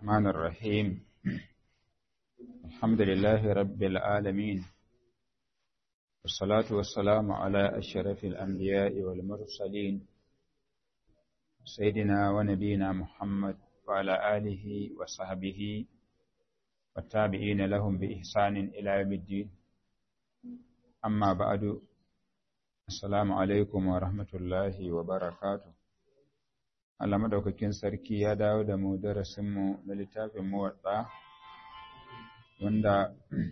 الرحمن الرحيم الحمد لله رب العالمين والصلاة والسلام على أشرف الأنبياء والمرسلين سيدنا ونبينا محمد وعلى آله وصحبه والتابعين لهم بإحسان إلى يوم الدين أما بعد السلام عليكم ورحمة الله وبركاته Allah madaukakin sarki ya dawo da mu darasinmu na littafin muwatsa wanda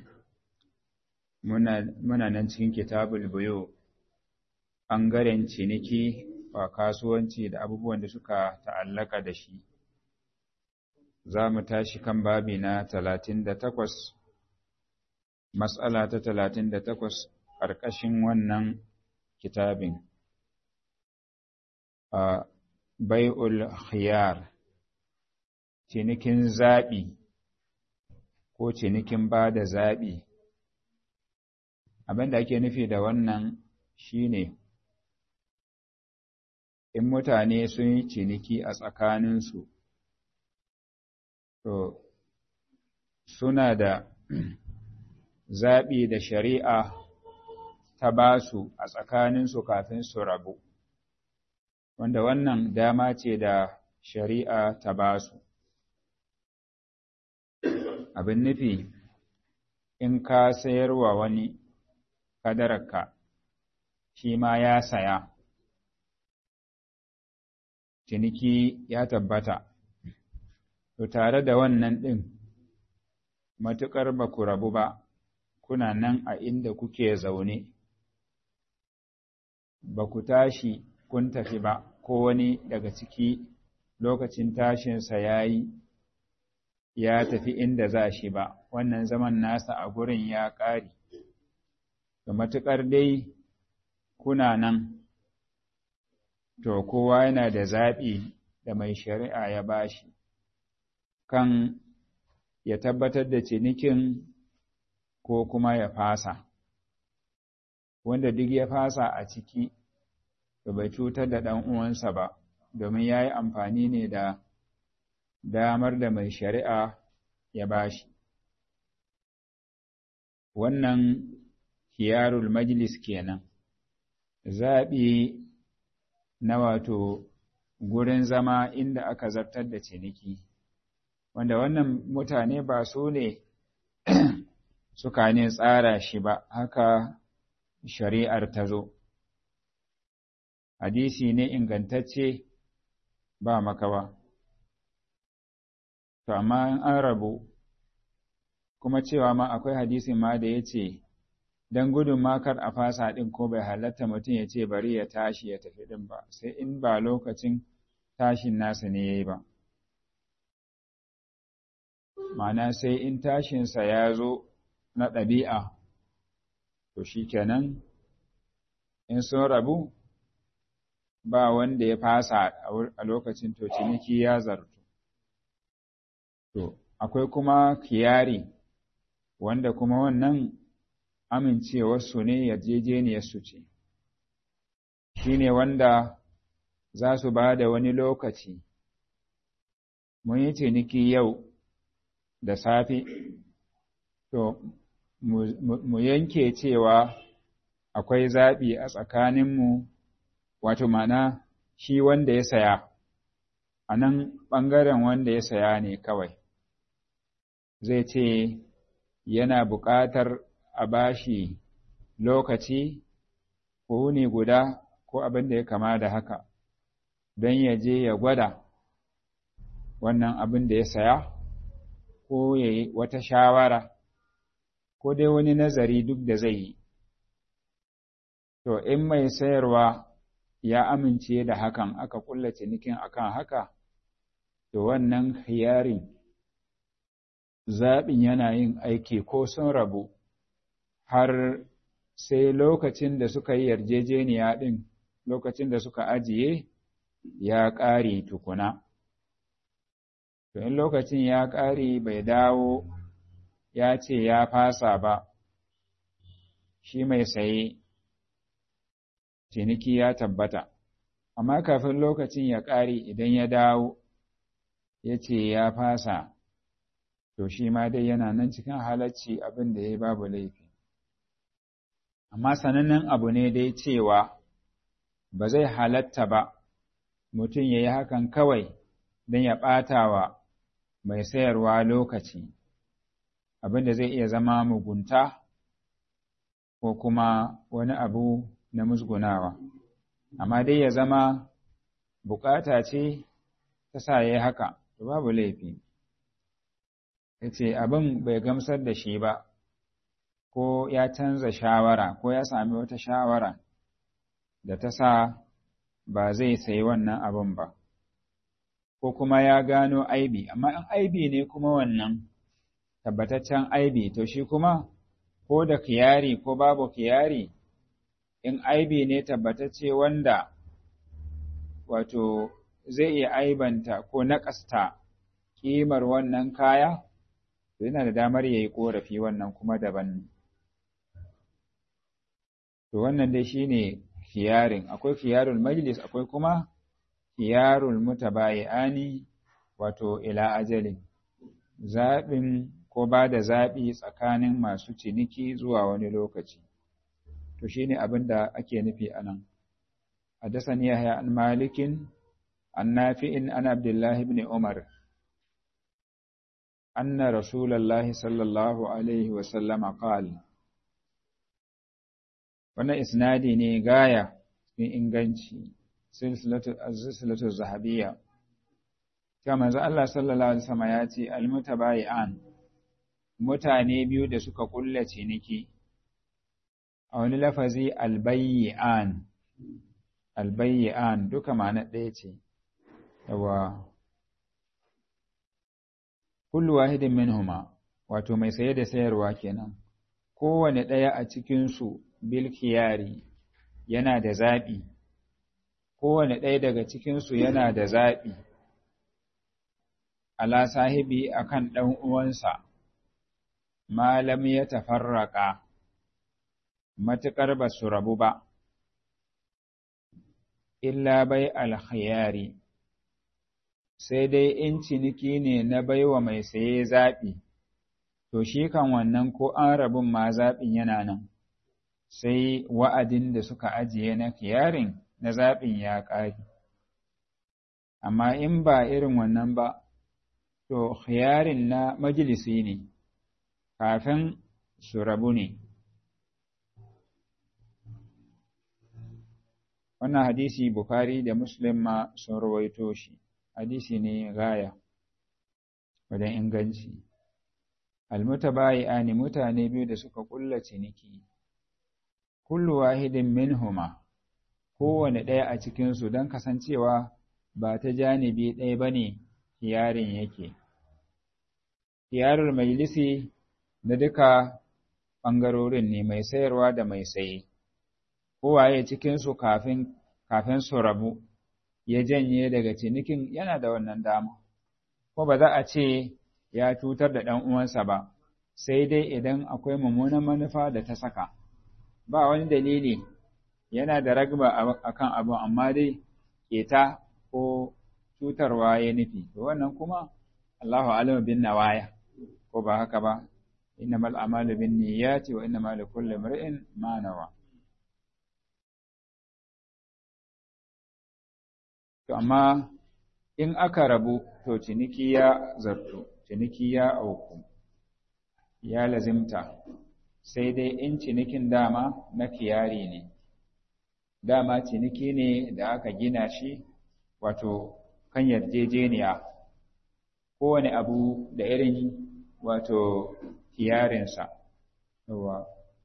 muna nan cikin kitabul buyo ɓangaren ciniki wa kasuwanci da abubuwan da suka ta'allaka da shi za mu tashi kan babi na talatin da takwas matsala ta talatin da takwas ƙarƙashin wannan kitabin bai'ul khiyar cinikin zaɓi ko cinikin ba da zaɓi abin da ake nufi da wannan shine in mutane sun yi ciniki a tsakaninsu to suna da zaɓi da shari'a ta ba su a tsakaninsu kafin su rabu wanda wannan dama ce da shari'a ta ba su. Abin nufi, in ka sayarwa wani kadararka, shi ma ya saya, ciniki ya tabbata, to tare da wannan ɗin, matuƙar ba ku rabu ba, kuna nan a inda kuke zaune, ba ku tashi kun tafi ba. ko wani daga ciki lokacin tashinsa ya yi ya tafi inda za shi ba, wannan zaman nasa a gurin ya ƙari. Da matuƙar dai kuna nan, to kowa yana da zaɓi da mai shari'a ya bashi, kan ya tabbatar da cinikin ko kuma ya fasa. Wanda duk ya fasa a ciki, da bai cutar da ɗan uwansa ba, domin ya yi amfani ne da damar da mai shari'a ya bashi. Wannan hiyarul majlis kenan, zaɓi na wato gurin zama inda aka zartar da ciniki, wanda wannan mutane ba su ne suka ne tsara shi ba, haka shari'ar ta zo. hadisi ne ingantacce ba makawa. To, amma an rabu, kuma cewa ma akwai hadisin ma da ya ce, Don gudun makar a fasa ɗin ko bai halatta mutum ya ce bari ya tashi ya tafi ɗin ba, sai in ba lokacin tashin nasa ne ya yi ba. Mana sai in tashinsa ya zo na ɗabi'a, to shi kenan, in sun rabu, ba wanda ya fasa a lokacin to ciniki ya zartu. To, akwai kuma kiyari, wanda kuma wannan amincewarsu ne yarjejeniyarsu ce, shi ne wanda za su ba da wani lokaci, mun yi ciniki yau da safe, to, mu yanke cewa akwai zaɓi a tsakaninmu wato mana shi wanda ya saya, a nan ɓangaren wanda ya saya ne kawai, zai ce yana buƙatar a bashi lokaci ko ne guda ko abin da ya kama da haka, don ya je ya gwada wannan abin da ya saya, ko ya yi wata shawara, ko dai wani nazari duk da zai yi. To, in mai sayarwa ya amince da hakan aka kulla cinikin akan haka, to wannan hiyarin zaɓin yana yin aiki ko sun rabu har sai lokacin da suka yi yarjejeniya ɗin lokacin da suka ajiye ya ƙare tukuna. To in lokacin ya ƙare bai dawo ya ce ya fasa ba, shi mai saye ciniki ya tabbata, amma kafin lokacin ya ƙare idan ya dawo ya ce ya fasa to shi ma dai yana nan cikin halacci abin da ya babu laifi amma sanannen abu ne dai cewa ba zai halatta ba mutum ya yi hakan kawai don ya ɓata wa mai sayarwa lokaci abin da zai iya zama mugunta ko kuma wani abu na musgunawa amma dai ya zama bukata ce ta sa ya yi haka to babu laifi ya ce abin bai gamsar da shi ba ko ya canza shawara ko ya sami wata shawara da ta sa ba zai sayi wannan abin ba ko kuma ya gano aibi amma in aibi ne kuma wannan tabbataccen aibi to shi kuma ko da kiyari ko babu kiyari in aibi ne tabbatacce wanda wato zai iya aibanta ko naƙasta ƙimar wannan kaya to yana da damar ya yi ƙorafi wannan kuma daban to wannan dai shine kiyarin akwai kiyarul majlis akwai kuma kiyarul mutabayi'ani wato ila ajalin zaɓin ko ba da zaɓi tsakanin masu ciniki zuwa wani lokaci to shine abin da ake nufi a nan حدثني يحيى عن مالك عن نافع عن عبد الله بن عمر أن رسول الله صلى الله عليه وسلم قال wannan isnadi ne gaya cikin inganci silsilatu zahabiyya ta manzo Allah sallallahu alaihi wasallam ya ce almutabayi'an mutane biyu da suka kulla ciniki a wani lafazi albayyi'an albayyi'an duka ma'ana ɗaya ce yawa kullu wahidin minhuma wato mai saye da sayarwa kenan kowane ɗaya a cikinsu bil khiyari yana da zaɓi kowane ɗaya daga cikinsu yana da zaɓi ala sahibi akan ɗan uwansa malam ya tafarraka matuƙar ba su rabu ba illa bai alkhiyari sai dai in ciniki ne na baiwa mai saye zaɓi to shi kan wannan ko an rabun ma zaɓin yana nan sai wa'adin da suka ajiye na kiyarin na zaɓin ya ƙari amma in ba irin wannan ba to khiyarin na majalisi ne kafin su rabu ne wannan hadisi Bukhari da Muslim ma sun rawaito shi hadisi ne gaya wajen inganci almutabayi'ani mutane biyu da suka kulla ciniki kullu wahidin minhuma kowane ɗaya a cikinsu don kasancewa ba ta janibi ɗaya ba ne yarin yake yarar majalisi na duka ɓangarorin ne mai sayarwa da mai saye kowaye cikinsu kafin kafin su rabu ya janye daga cinikin yana da wannan dama ko ba za a ce ya cutar da ɗan uwansa ba sai dai idan akwai mummunan manufa da ta saka ba wani dalili yana da ragba akan abu amma dai keta ko cutarwa ya nufi to wannan kuma Allahu alamu bin nawaya ko ba haka ba innamal a'malu bin niyyati wa innamal likulli imrin ma nawa To, amma in aka rabu, to ciniki ya zartu, ciniki ya auku, ya lazimta, sai dai in cinikin dama na kiyari ne, dama ciniki ne da aka gina shi wato kan yarjejeniya, kowane abu da irin wato kiyarinsa, yawa,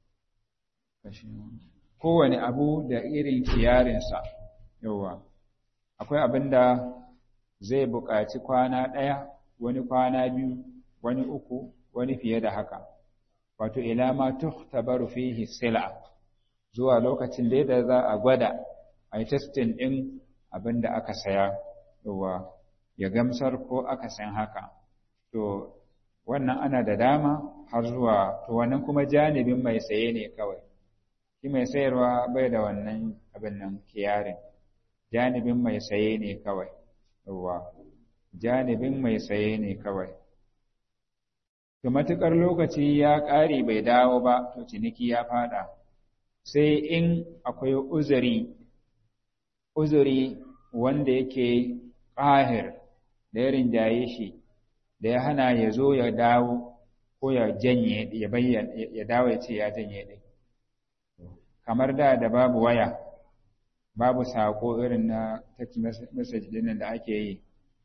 kowane abu da irin kiyarinsa, yawa. akwai abin da zai buƙaci kwana ɗaya, wani kwana biyu, wani uku, wani fiye da haka. Wato, ila ma tuhtabaru fihi sila zuwa lokacin da da za a gwada a yi testin ɗin abin da aka saya, yawa ya gamsar ko aka san haka. To, wannan ana da dama har zuwa, to wannan kuma janibin mai saye ne kawai. Shi mai sayarwa bai da wannan abin nan kiyarin. janibin mai saye ne kawai, yawa, janibin mai saye ne kawai. to matuƙar lokaci ya ƙare bai dawo ba to ciniki ya fada sai in akwai uzuri uzuri wanda yake ƙahir da ya rinjaye shi da ya hana ya zo ya dawo ko ya janye ya bayyana ya dawo ya ce ya janye ɗin kamar da da babu waya babu saƙo irin na text message ɗin da ake yi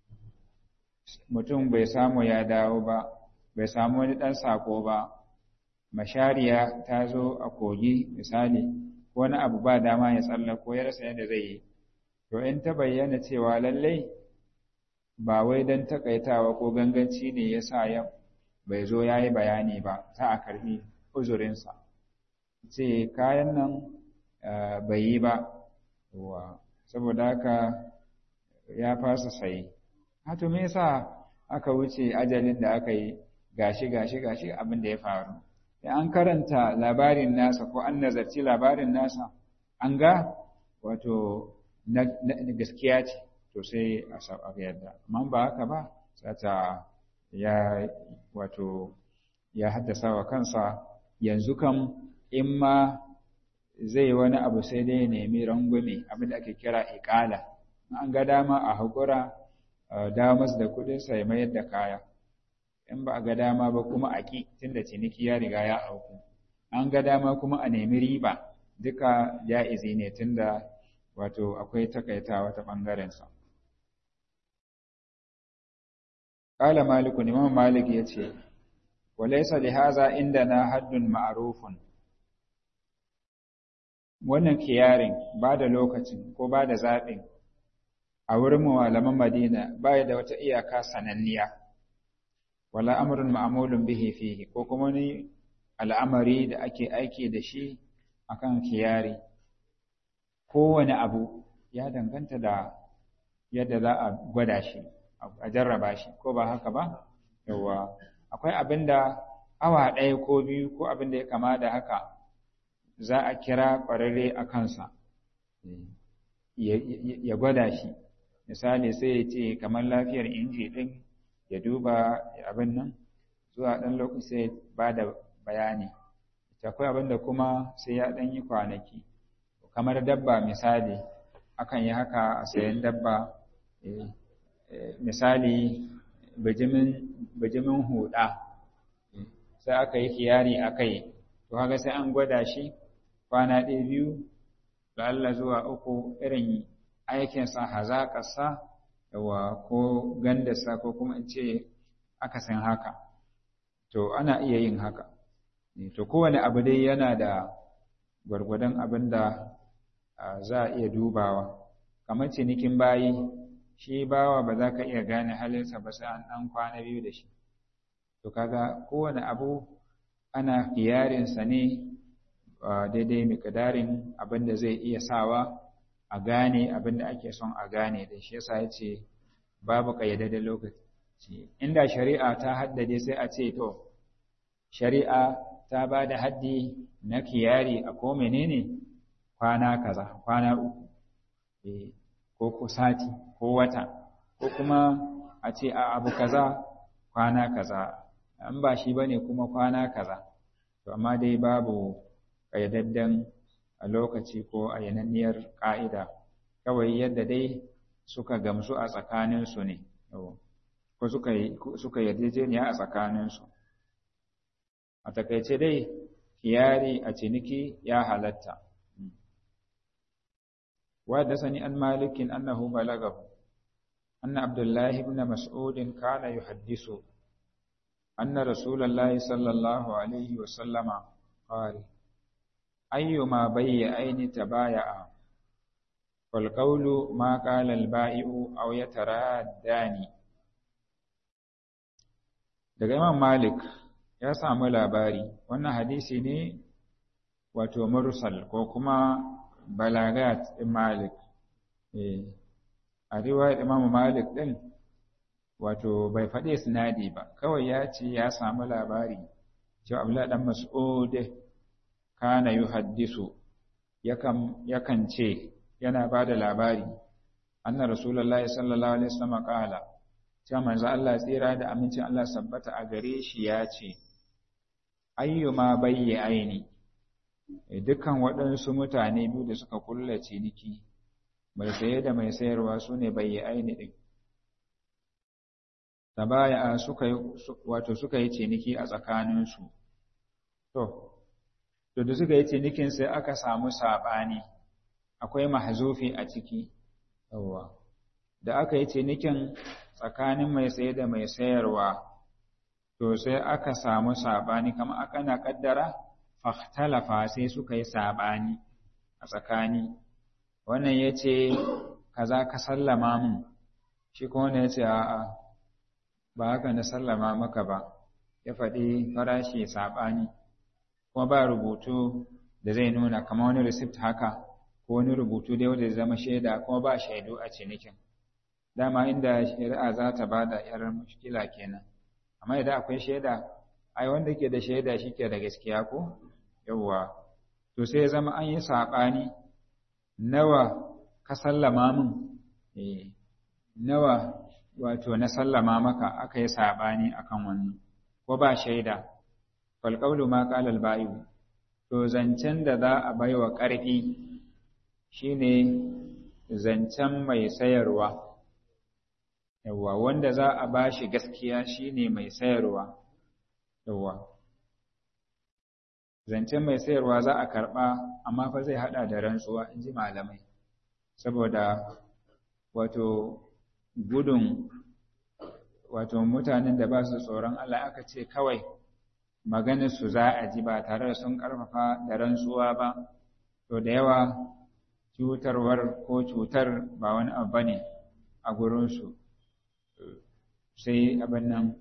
mutum bai samu ya dawo ba bai samu wani ɗan saƙo ba mashariya ta zo a kogi misali wani abu ba dama ya tsallako ya rasa yadda zai yi to in ta bayyana cewa lallai ba wai don takaitawa ko ganganci ne ya sa ya bai zo ya yi bayani ba ta a karbi uzurinsa ce kayan nan bai yi ba saboda haka ya fasa sayi hatu me yasa aka wuce ajalin da aka yi gashi gashi gashi abin da ya faru da an karanta labarin nasa ko an nazarci labarin nasa an ga wato na gaskiya ce to sai a sauƙaƙa yadda amma ba haka ba sata ya wato ya haddasa wa kansa yanzu kam in ma zai wani abu sai dai nemi rangwame abin da ake kira iƙala an ga dama a haƙura damas da kuɗinsa ya mayar da kaya in ba a ga dama ba kuma a ƙi tunda ciniki ya riga ya auku an ga dama kuma a nemi riba duka ja'izi ne tunda wato akwai takaitawa ta ɓangarensa. Ƙala Maliku, Imam Malik ya ce, Walaisa lihaza inda na haddun ma'arufun. Wannan kiyarin ba da lokacin ko ba da zaɓin a wurin malaman Madina ba da wata iyaka sananniya, wala amurin ma'amulun bihi fihi ko kuma ni al'amari da ake aiki da shi akan kiyari. kowane abu ya danganta da yadda za a gwada shi a jarraba shi ko ba haka ba yawa akwai abin da awa ɗaya ko biyu ko abin da ya kama da haka za a kira ƙwararre a kansa ya gwada shi misali sai ya ce kamar lafiyar inji ɗin ya duba abin nan zuwa ɗan lokaci sai ba da bayani akwai abin da kuma sai ya ɗan yi kwanaki kamar dabba misali akan yi haka a sayan dabba misali bijimin huda sai aka yi kiyari a kai to haka sai an gwada shi kwana ɗaya biyu da Allah zuwa uku irin aikinsa hazaƙarsa yawa ko gandarsa ko kuma in ce aka san haka to ana iya yin haka to kowane abu dai yana da gwargwadon abin da za a iya dubawa kamar cinikin bayi shi bawa ba za ka iya gane halinsa ba sai an ɗan kwana biyu da shi to kaga kowane abu ana kiyarinsa ne daidai miƙdarin abin da zai iya sawa a gane abin da ake son a gane da shi yasa ya ce babu ƙayyadadden lokaci inda shari'a ta haddade sai a ce to shari'a ta ba da haddi na kiyari a ko menene kwana kaza kwana uku ko ko sati ko wata ko kuma a ce a abu kaza kwana kaza an ba shi bane kuma kwana kaza to amma dai babu ƙayyadadden a lokaci ko a yananniyar ƙa'ida kawai yadda dai suka gamsu a tsakaninsu ne ko suka yarjejeniya a tsakaninsu a takaice dai kiyari a ciniki ya halatta وحدثني عن مالك أنه بلغه أن عبد الله بن مسعود كان يحدث أن رسول الله صلى الله عليه وسلم قال أيما بيعين تبايعا والقول ما قال البائع أو يترادان daga Imam Malik ya samu labari wannan hadisi ne wato mursal ko kuma balagat ɗin Malik. A riwayar Imam Malik ɗin, wato bai faɗi sinadi ba, kawai ya ce ya samu labari, cewa Abdullah ɗan Mas'ud kana yi haddisu, yakan ce, yana ba da labari, anna Rasulallah sallallahu Alaihi wasallam ƙala, cewa manzo Allah tsira da amincin Allah sabbata a gare shi ya ce ayyuma bayyi aini dukkan waɗansu mutane biyu da suka kulla ciniki mai saye da mai sayarwa su ne bayyi aini ɗin tabaya suka yi wato suka yi ciniki a tsakaninsu to to da suka yi cinikin sai aka samu saɓani akwai mahzufi a ciki yawwa da aka yi cinikin tsakanin mai saye da mai sayarwa to sai aka samu saɓani kama aka na ƙaddara fahtalafa sai suka yi saɓani a tsakani wannan ya ce kaza ka sallama min shi kuma wannan ya ce a'a ba haka na sallama maka ba ya faɗi farashi saɓani kuma ba rubutu da zai nuna kamar wani receipt haka ko wani rubutu dai wanda zama shaida kuma ba shaidu a cinikin dama inda shari'a za ta ba da yar mushkila kenan amma idan akwai shaida ai wanda ke da shaida shi ke da gaskiya ko yawwa to sai zama an yi saɓani nawa ka sallama min eh nawa wato na sallama maka aka yi saɓani akan wannan ko ba shaida falƙaulu ma ƙalal bayu to zancen da za a baiwa ƙarfi shine zancen mai sayarwa yawwa wanda za a bashi gaskiya shine mai sayarwa yawwa zancen mai sayarwa za a karɓa amma fa zai haɗa da rantsuwa in ji malamai saboda wato gudun wato mutanen da ba su tsoron Allah aka ce kawai maganar su za a ji ba tare da sun ƙarfafa da rantsuwa ba to da yawa cutarwar ko cutar ba wani abu bane a gurinsu sai abin nan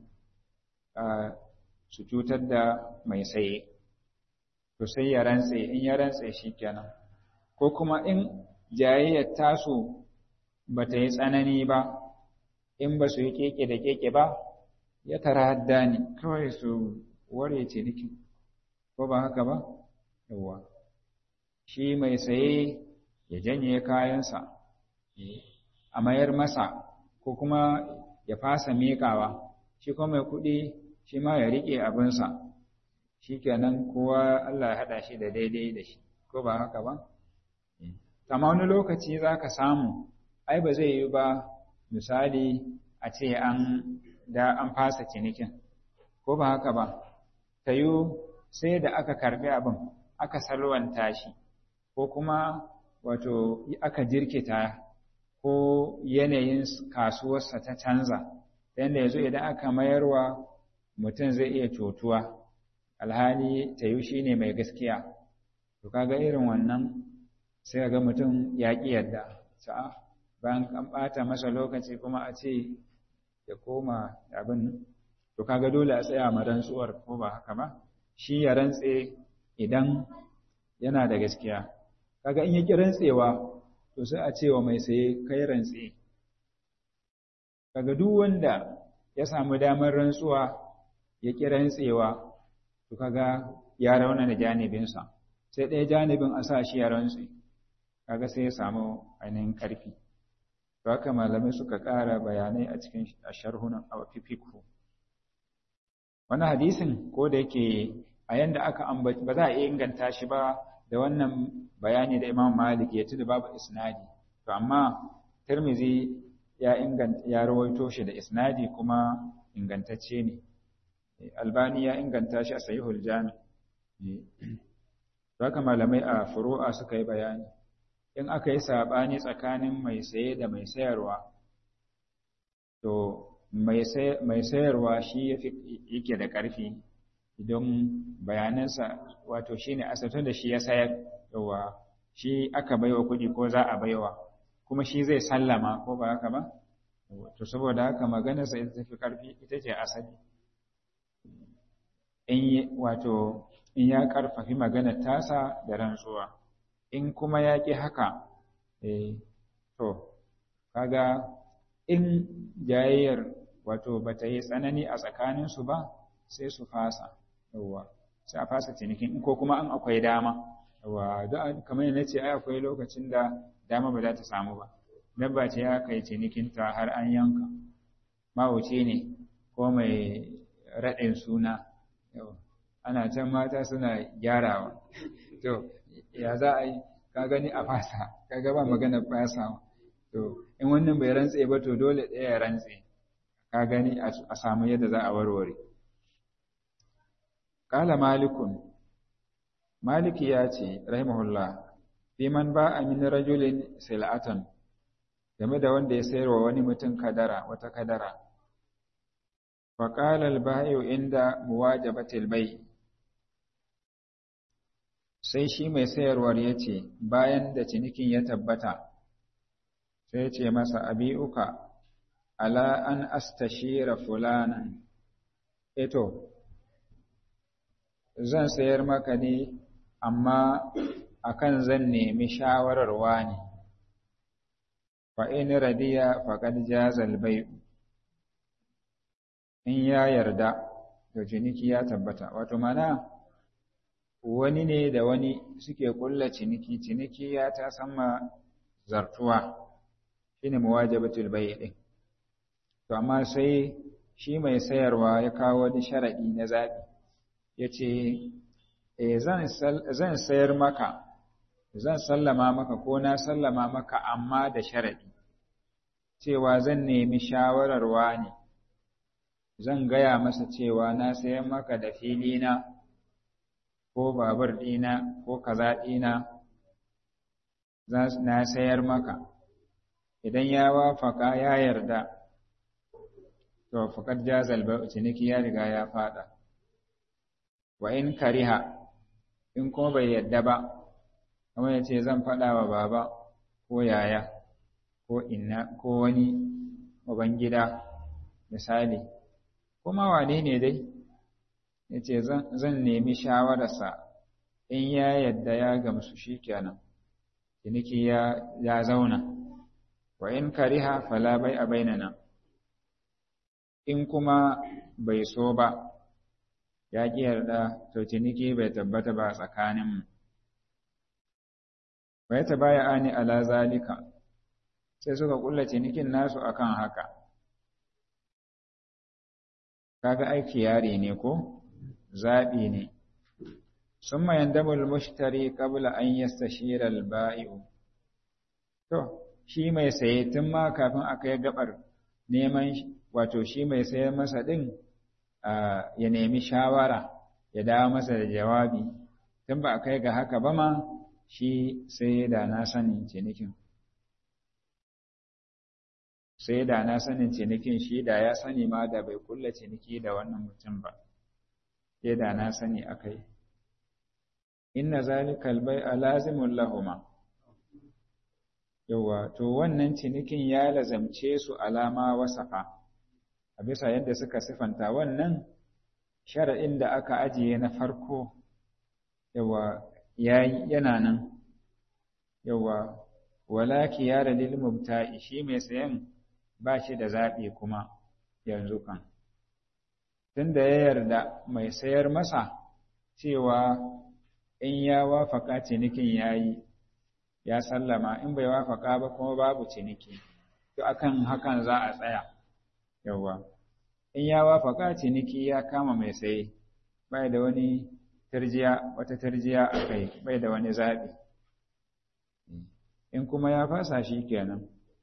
su cutar da mai saye to sai ya rantse in ya rantse shi kenan ko kuma in jayayyar tasu ba ta yi tsanani ba in ba su yi keke da keke ba ya tara hadda ne kawai su ware ciniki ko ba haka ba yawa shi mai saye ya janye kayansa a mayar masa ko kuma ya fasa miƙawa shi kuma mai kuɗi shi ma ya riƙe abinsa shi kenan kowa Allah ya haɗa shi da daidai da shi ko ba haka ba amma wani lokaci za ka samu ai ba zai yi ba misali a ce an da an fasa cinikin ko ba haka ba ta yi sai da aka karbi abin aka salwanta shi ko kuma wato aka jirkita ko yanayin kasuwarsa ta canza yadda yanzu idan aka mayarwa mutum zai iya cutuwa alhali ta yi shi ne mai gaskiya to kaga irin wannan sai ga mutum ya ƙi yadda sa'a bayan an ɓata masa lokaci kuma a ce ya koma abin to kaga dole a tsaya ma rantsuwar ko ba haka ba shi ya rantse idan yana da gaskiya kaga in ya ki rantsewa to sai a cewa mai saye kai rantse kaga duk wanda ya samu damar rantsuwa ya ki rantsewa to kaga ya rauna da janibinsa sai ɗaya janibin a sa shi ya rantse kaga sai ya samu ainihin ƙarfi to haka malamai suka ƙara bayanai a cikin sharhunan a fifikhu wani hadisin ko da yake a yanda aka ambaci ba za a inganta shi ba da wannan bayani da Imam Malik ya da babu isnadi to amma Tirmidhi ya inganta ya rawaito shi da isnadi kuma ingantacce ne Albani ya inganta shi a Sahihul Jami to haka malamai a furu'a suka yi bayani in aka yi sabani tsakanin mai saye da mai sayarwa to mai sayarwa shi yake da ƙarfi idan bayanansa wato shi ne asatun da shi ya sayar yawa shi aka baiwa kuɗi ko za a baiwa kuma shi zai sallama ko ba haka ba to saboda haka maganarsa ita tafi ƙarfi ita ce asali in wato in ya ƙarfafi maganar tasa da rantsuwa in kuma ya ƙi haka eh to kaga in jayayyar wato ba ta yi tsanani a tsakaninsu ba sai su fasa yawwa sai a fasa cinikin ko kuma an akwai dama yawwa don kamar yana ce ai akwai lokacin da dama ba za ta samu ba dabba ce ya kai cinikinta har an yanka mawuce ne ko mai raɗin suna ana can mata suna gyarawa to ya za a yi ka gani a fasa ka gaba magana fasa to in wannan bai rantse ba to dole ɗaya ya rantse ka gani a samu yadda za a warware Kala malikun maliki ya ce rahimahullah fi man ba a min rajulin sil'atan game da wanda ya sayarwa wani mutum kadara wata kadara فقال البائع عند مواجبة البيع sai shi mai sayarwar ya ce bayan da cinikin ya tabbata sai ce masa abi'uka ala an astashira fulanan eto zan sayar maka ne amma akan zan nemi shawarar wani fa in radiya faqad jazal bai'u in ya yarda to ciniki ya tabbata wato mana wani ne da wani suke kulla ciniki ciniki ya ta sama zartuwa shine muwajabatul bay' din to amma sai shi mai sayarwa ya kawo wani sharadi na zabi yace eh zan zan sayar maka zan sallama maka ko na sallama maka amma da sharadi cewa zan nemi shawarar wani zan gaya masa cewa na sayan maka da filina ko babur ɗina ko kaza ɗina na sayar maka idan ya wafaka ya yarda to faƙar jazal ba ciniki ya riga ya fada wa in kariha in kuma bai yarda ba kamar ya ce zan faɗa wa baba ko yaya ko inna ko wani ubangida misali kuma wane ne dai ya ce zan nemi shawararsa in ya yadda ya gamsu shi kenan ciniki ya zauna wa in kariha fala bai a bainana in kuma bai so ba ya ƙi yarda to ciniki bai tabbata ba tsakaninmu bai ta baya ani ala zalika sai suka kulla cinikin nasu akan haka kaga aiki yare ne ko zaɓi ne sun mayan damar mushtari ƙabla an yastashira al-ba'i'u to shi mai saye tun ma kafin aka yi gabar neman wato shi mai sayar masa ɗin ya nemi shawara ya dawo masa da jawabi tun ba a kai ga haka ba ma shi sai da na sanin cinikin sai da na sanin cinikin shi da ya sani ma da bai kulla ciniki da wannan mutum ba sai da na sani akai inna zalikal bai'a lazimun lahuma yawa to wannan cinikin ya lazamce su alama wasafa a bisa yadda suka sifanta wannan shara'in da aka ajiye na farko yawa yana nan yawa wala kiyara lil mubta'i shi mai sayan ba shi da zaɓi kuma yanzu kan. Tunda ya yarda mai sayar masa cewa in ya wafaka cinikin ya yi, ya sallama in bai wafaka ba kuma babu ciniki, to akan hakan za a tsaya, yawwa. In ya wafaka ciniki ya kama mai saye, bai da wani tarjiya, wata tarjiya a kai, bai da wani zaɓi. In kuma ya fasa shi kenan.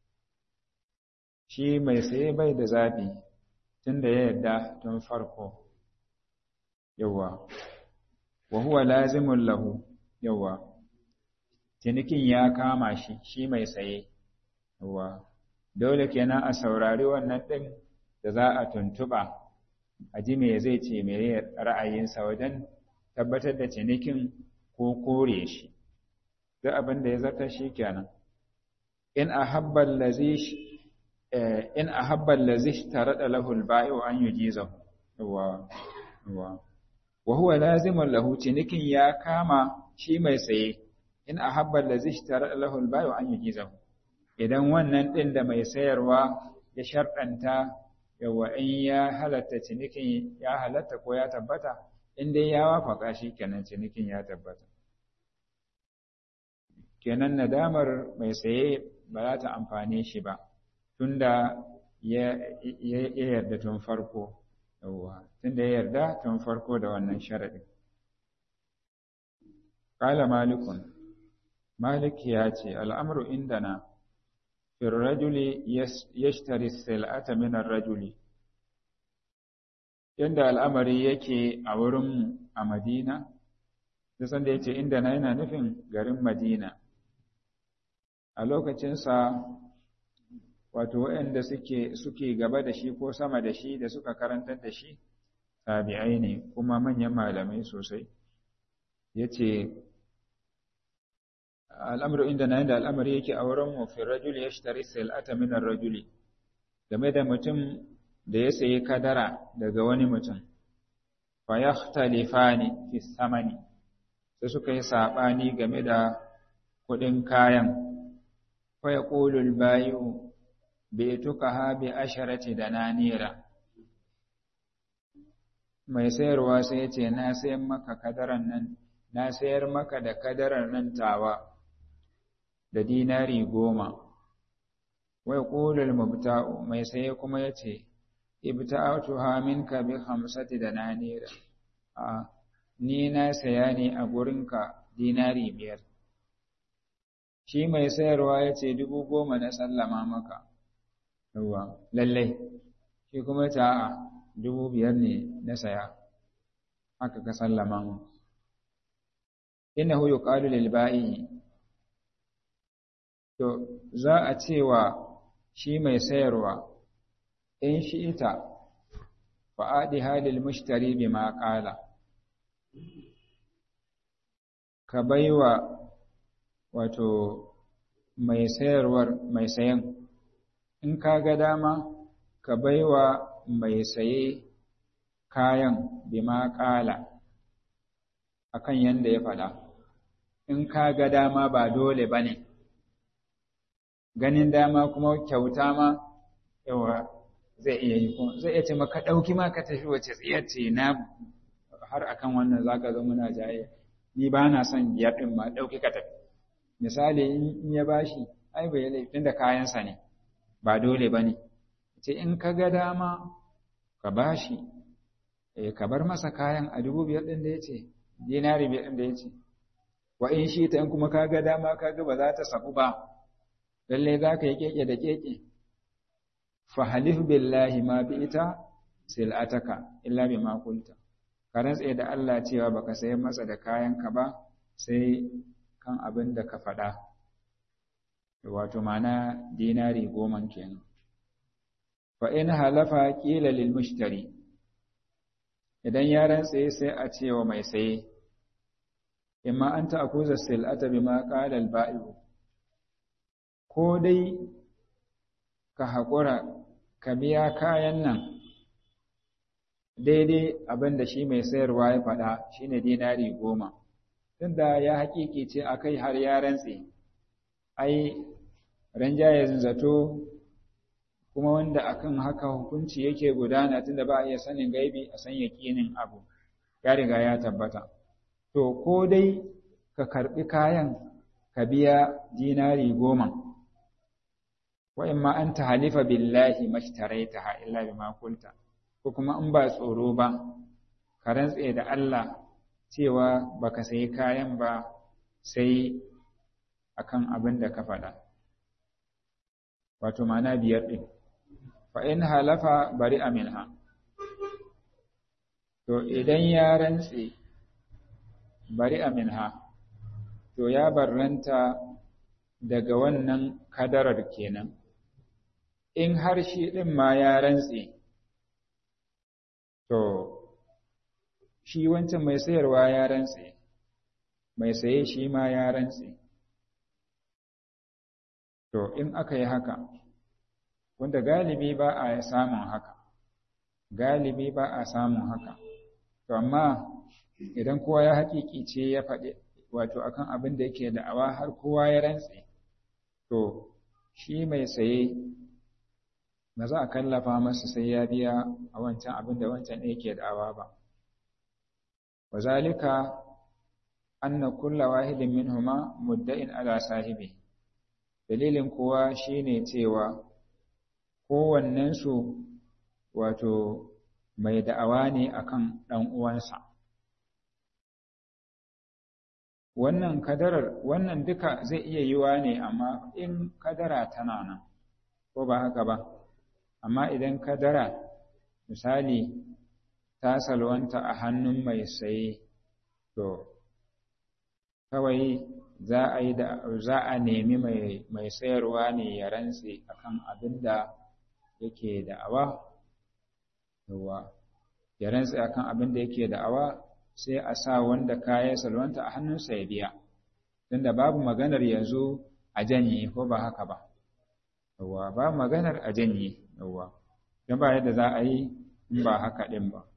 shi mai saye bai da zaɓi tun da ya yarda tun farko yawa wa huwa lazimun lahu yawa cinikin ya kama shi shi mai saye yawa dole kenan a saurari wannan ɗin da za a tuntuɓa a ji me zai ce me ra'ayinsa wajen tabbatar da cinikin ko kore shi duk abin da ya zata shi kenan in ahabba allazi in ahabba allazi ishtarada lahu al-bai'u an yujizahu wa wa wa huwa lazimun lahu cinikin ya kama shi mai saye in ahabba allazi ishtarada lahu al-bai'u an yujizahu idan wannan din da mai sayarwa ya sharɗanta yawa in ya halatta cinikin ya halatta ko ya tabbata in dai ya wafaka shi kenan cinikin ya tabbata kenan nadamar mai saye ba za ta amfane shi ba tunda ya yarda tun farko yawwa tunda ya yarda tun farko da wannan sharadin qala malikun malik ya ce al'amru indana fi rajuli yashtari sil'ata min ar-rajuli yanda al'amari yake a wurin a Madina da sanda yace inda na yana nufin garin Madina a lokacinsa wato waɗanda suke suke gaba da shi ko sama da shi da suka karantar da shi tabi'ai ne kuma manyan malamai sosai yace al'amru inda na yanda al'amari yake a wurin mu fi rajuli yashtari sil'ata min ar-rajuli game da mutum da ya sayi kadara daga wani mutum fa yakhtalifani fi samani sai suka yi sabani game da kuɗin kayan fa yaqulu al-bayu baitukaha bi asharati dananira mai sayarwa sai ya ce na sayar maka kadaran nan na sayar maka da kadarar nan tawa da dinari goma wai ƙulul mubta'u mai saye kuma ya ce ibta'atuha minka bi khamsati da nanira a ni na saya ne a gurinka dinari biyar shi mai sayarwa ya ce dubu goma na sallama maka yawa lallai shi kuma ta a dubu biyar ne na saya haka ka sallama mu innahu yuqalu lil ba'i to za a cewa shi mai sayarwa in shi ita fa'adi halil mushtari bima qala ka baiwa wato mai sayarwar mai sayan in ka ga dama ka baiwa mai saye kayan bima qala akan yanda ya faɗa in ka ga dama ba dole bane ne ganin dama kuma kyauta ma yawa zai iya yi kuma zai iya ce maka ɗauki ma ka tafi wace tsiyar ce na har akan wannan zaka zo muna jaye ni ba na son biyar ɗin ma ɗauki ka tafi misali in ya bashi ai bai laifin da kayansa ne ba dole ba ne ce in ka ga dama ka bashi eh ka bar masa kayan a dubu biyar ɗin da ya ce dinari biyar ɗin da ya ce wa in shi ta in kuma ka ga dama ka ga ba za ta sabu ba lalle za ka yi keke da keke fahalif billahi ma bi ita sil'ataka illa bi ma kunta ka rantse da Allah cewa baka sayar masa da kayanka ba sai kan abin da ka faɗa wato mana dinari goma kenan fa in halafa qila lil mushtari idan ya rantse sai a cewa mai saye imma an ta'khudha sil'ata bima qala al ba'i'u ko dai ka haƙura ka biya kayan nan daidai abin da shi mai sayarwa ya faɗa shi ne dinari goma tunda ya haƙiƙi ce a kai har ya rantse ai ranjayen zato kuma wanda akan haka hukunci yake gudana tunda ba a iya sanin gaibi a san yaƙinin abu ya riga ya tabbata to ko dai ka karɓi kayan ka biya dinari goma wa in ma an halifa billahi mashtaraitaha illa bima qulta ko kuma in ba tsoro ba ka rantse da Allah cewa baka sayi kayan ba sai akan abin da ka faɗa wato mana biyar ɗin fa in halafa bari minha to idan ya rantse bari minha to ya barranta daga wannan kadarar kenan in har shi ɗin ma ya rantse, to, shi wancan mai sayarwa ya rantse, mai saye shi ma ya rantse. To, in aka yi haka, wanda galibi ba a samun haka, galibi ba a samun haka, to, amma idan kowa ya haƙiƙi ce ya faɗi, wato akan abin da yake da'awa har kowa ya rantse, to, shi mai saye ba za a kallafa masa sai ya biya a wancan abin da wancan ɗaya ke da'awa ba. Wa zalika anna kulla wahidin minhuma mudda'in ala sahibi. Dalilin kuwa shine cewa kowannensu wato mai da'awa ne akan ɗan uwansa wannan kadarar wannan duka zai iya yiwa ne amma in kadara tana nan ko ba haka ba amma idan kadara misali ta salwanta a hannun mai saye to kawai za a yi da za a nemi mai mai sayarwa ne ya rantse akan abin da yake da'awa yawa ya rantse akan abin da yake da'awa sai a sa wanda kaya salwanta a hannunsa ya biya tunda babu maganar yanzu a janye ko ba haka ba yawa babu maganar a janye yawa don ba yadda za a yi in ba haka ɗin ba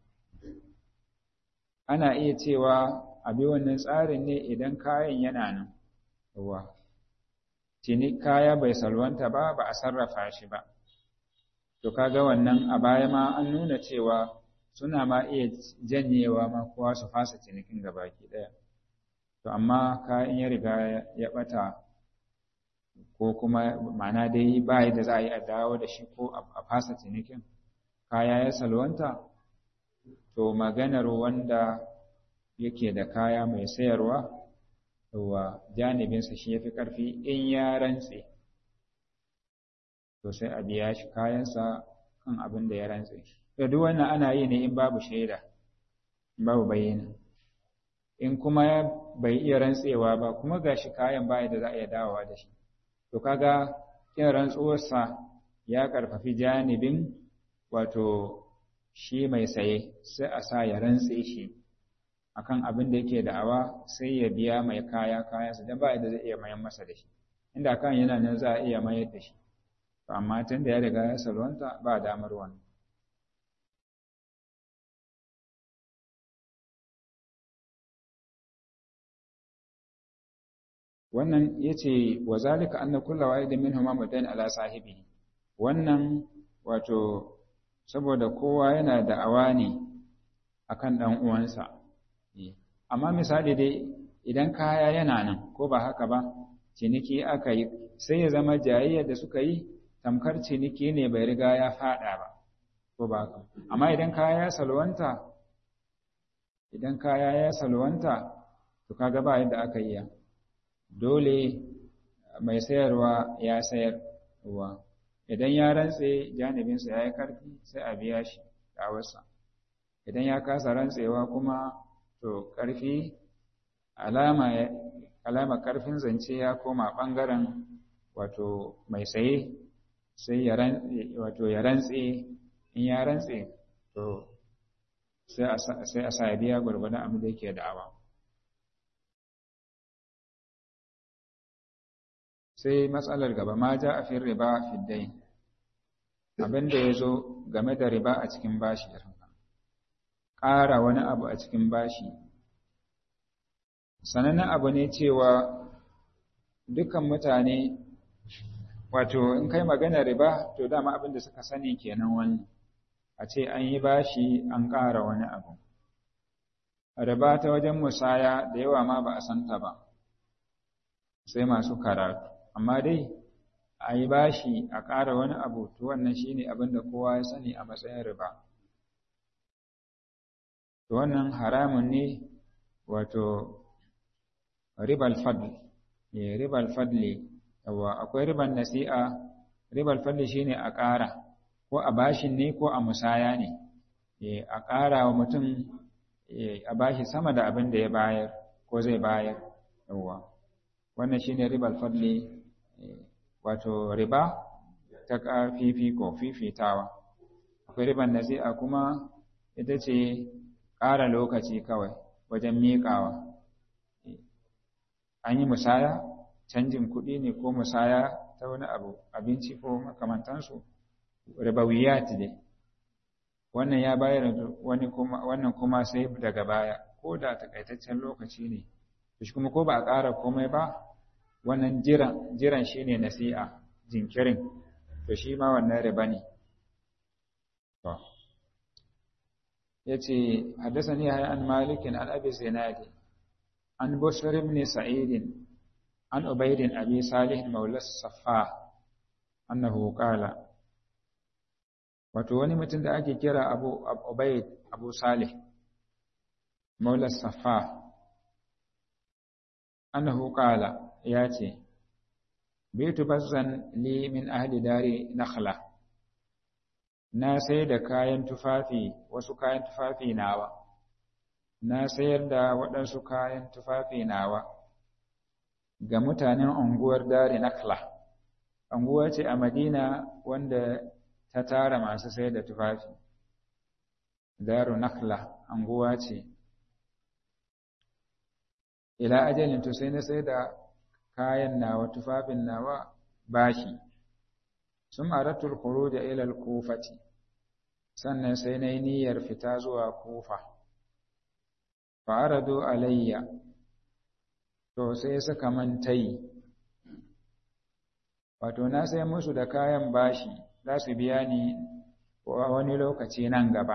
ana iya cewa a bi wannan tsarin ne idan kayan yana nan yawa tuni kaya bai salwanta ba ba a sarrafa shi ba to kaga wannan a baya ma an nuna cewa suna ma iya janyewa ma kowa su fasa cinikin gabaki ɗaya to amma kayan ya riga ya ɓata ko kuma ma'ana dai ba da za a yi a dawo da shi ko a fasa cinikin kaya ya salwanta to maganar wanda yake da kaya mai sayarwa wa janibinsa shi ya fi ƙarfi in ya rantse to sai a biya shi kayansa kan abin da ya rantse to duk wannan ana yi ne in babu shaida babu bayyana in kuma bai iya rantsewa ba kuma gashi kayan baya da za a iya dawowa da shi to kaga kin rantsuwarsa ya karfafi janibin wato shi mai saye sai a sa ya rantse shi akan abin da yake da'awa sai ya biya mai kaya kayansa dan ba da zai iya mayan masa da shi inda kan yana nan za a iya mayar da shi to amma tun da ya riga ya salwanta ba damar wannan wannan yace wa zalika anna kullu wahidin minhum mudan ala sahibi wannan wato saboda kowa yana da awani akan dan uwansa amma misali dai idan kaya yana nan ko ba haka ba ciniki aka yi sai ya zama jayayyar da suka yi tamkar ciniki ne bai riga ya fada ba ko ba haka amma idan kaya ya salwanta idan kaya ya salwanta to kaga ba yadda aka yi dole mai sayarwa ya sayar wa idan ya rantse janibinsa ya yi karfi sai a biya shi dawarsa idan ya kasa rantsewa kuma to karfi alama alama karfin zance ya koma bangaren wato mai saye sai ya rantse wato ya rantse in ya rantse to sai a sa biya gwargwadon abin da yake da'awa sai matsalar gaba ma ja a fin riba fiddai abin da ya zo game da riba a cikin bashi ƙara wani abu a cikin bashi sanannen abu ne cewa dukkan mutane wato in kai magana riba to dama abin da suka sani kenan wani a ce an yi bashi an ƙara wani abu riba ta wajen musaya da yawa ma ba a santa ba sai masu karatu amma dai a yi bashi a ƙara wani abu to wannan shine abin da kowa ya sani a matsayin riba to wannan haramun ne wato ribal fadl ne ribal fadli yawa akwai riban nasi'a ribal fadli shine a ƙara ko a bashin ne ko a musaya ne a ƙara wa mutum a bashi sama da abin da ya bayar ko zai bayar yawa wannan shine ribal fadli wato riba ta fifiko fifitawa akwai riban nasi'a kuma ita ce ƙara lokaci kawai wajen miƙawa an yi musaya canjin kuɗi ne ko musaya ta wani abu abinci ko makamantansu ribawiyat ne wannan ya bayar wani kuma wannan kuma sai daga baya ko da takaitaccen lokaci ne shi kuma ko ba a ƙara komai ba wannan jiran jiran shine nasi'a jinkirin to shi ma wannan riba ne to yace haddathani ya an malik an abi zinadi an bushr ibn sa'id an ubayd abi salih mawla safa annahu qala wato wani mutum da ake kira abu ubaid abu salih maula safa annahu qala ya ce bitu bazzan li min ahli dari nakhla na sai da kayan tufafi wasu kayan tufafi nawa na sayar da waɗansu kayan tufafi nawa ga mutanen unguwar dari nakhla unguwa ce a madina wanda ta tara masu sayar da tufafi daru nakhla unguwa ce ila ajalin to sai na sai da kayan nawa tufafin nawa bashi sun aratul khuruj ila al-kufati sannan sai na yi niyyar fita zuwa kufa fa aradu alayya to sai suka mantai wato na sai musu da kayan bashi za su biya ni wani lokaci nan gaba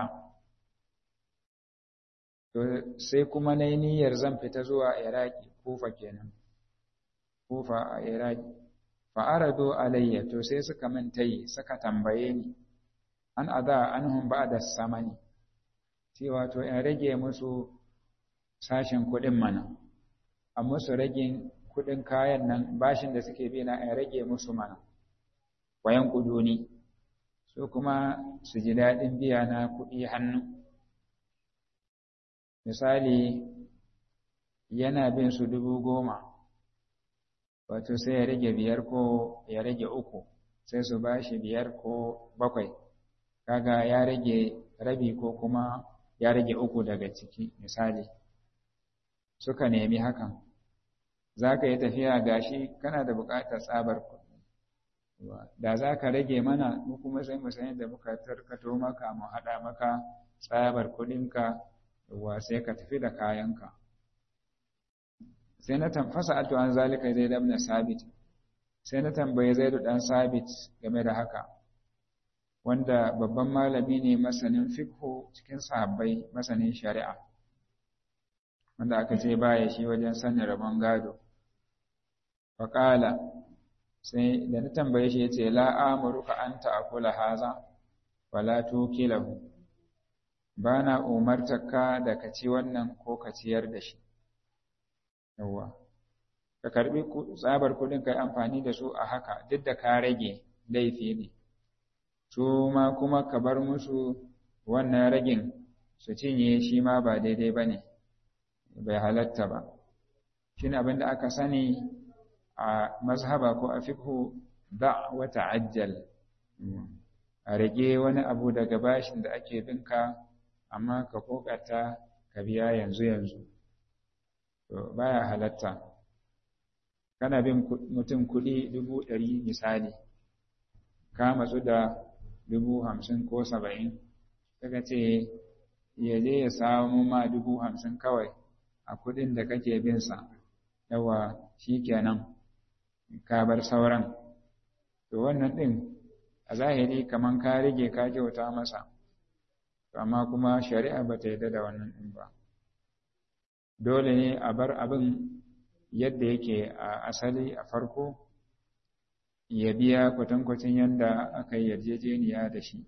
to sai kuma na yi niyyar zan fita zuwa iraki kufa kenan kufa a iraki fa'arado alayya to sai suka mintayi suka tambaye ni an ada anhum ba'da samani cewa to in rage musu sashin kuɗin mana a musu ragin kuɗin kayan nan bashin da suke bi na in rage musu mana wayan kuduni su kuma su ji daɗin biya na kuɗi hannu misali yana bin su dubu goma wato sai ya rage biyar ko ya rage uku sai su ba shi biyar ko bakwai kaga ya rage rabi ko kuma ya rage uku daga ciki misali suka nemi hakan za ka yi tafiya gashi kana da buƙatar tsabar kuɗi da za ka rage mana mu kuma sai mu sani da muka tarkato maka mu haɗa maka tsabar kuɗinka wa sai ka tafi da kayanka sai na tamfasa alto an zalika zai damna sabit sai na tambaye zaidu dan sabit game da haka wanda babban malami ne masanin fiqhu cikin sahabbai masanin shari'a wanda aka ce baya shi wajen sanin rabon gado faƙala sai da na tambaye shi yace la amuruka an ta'kula haza wala tukilahu bana umartaka da ka ci wannan ko ka ciyar da shi yawwa ka karbi tsabar kudin kai amfani da su a haka duk da ka rage laifi ne su ma kuma ka bar musu wannan ragin su cinye shi ma ba daidai ba ne bai halatta ba shi ne abinda aka sani a mazhaba ko a fiqhu da wa ta'ajjal a rage wani abu daga bashin da ake binka amma ka kokata ka biya yanzu yanzu to baya halatta kana bin mutum kuɗi dubu ɗari misali ka matsu da dubu hamsin ko saba'in kaga ce ya je ya samu ma dubu hamsin kawai a kuɗin da kake bin sa yawa shi kenan ka bar sauran to wannan ɗin a zahiri kaman ka rage ka kyauta masa amma kuma shari'a ba ta yarda da wannan ɗin ba dole ne a bar abin yadda yake a asali a farko ya biya kwatankwacin yadda aka yi yarjejeniya da shi